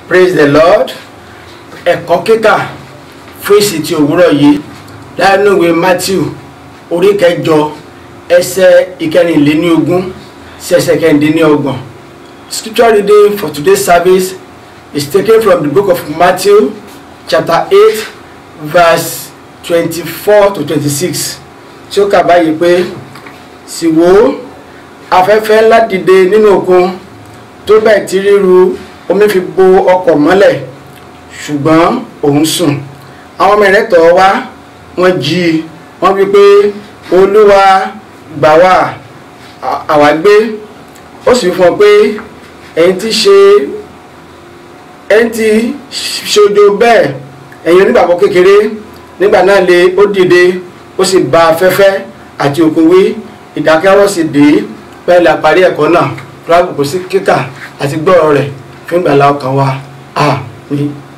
praise the lord ẹ̀kọ́ kíkà fún èsì ti òwúrọ̀ yìí láàánú ìwé matthew orí kẹjọ ẹsẹ̀ ìkẹrìnléníogún sí ẹsẹ̀ kẹrìndínlọ́gbọ̀n scripture reading for today's service is taken from the book of matthew chapter eight verse twenty-four to twenty-six tí ó kà báyìí pé sì wò ó afẹ́fẹ́ ńlá dìde nínú òkun tó bẹ́ẹ̀ tí ríru omi fi bo ọkọ̀ mọ́lẹ̀ ṣùgbọ́n òun sùn àwọn ọmọ rẹ̀ tọ̀ wá wọ́n jí i wọ́n wí pé olúwa gbà wá àwa gbé ó sì fún ọ pé ẹ̀yin tí ṣe ẹ̀yin tí ṣojo bẹ́ẹ̀ ẹ̀yin onígbàgbọ́ kékeré nígbà náà lè ó dìde ó sì bá afẹ́fẹ́ àti òkun wí ìdákẹ́rọ́ sì dé bẹ́ẹ̀ la parí ẹ̀kọ́ náà fúlágbù kò sí kíkà àti gbọ́rọ̀ rẹ̀ fún ìgbàlá ọkàn wa àmín.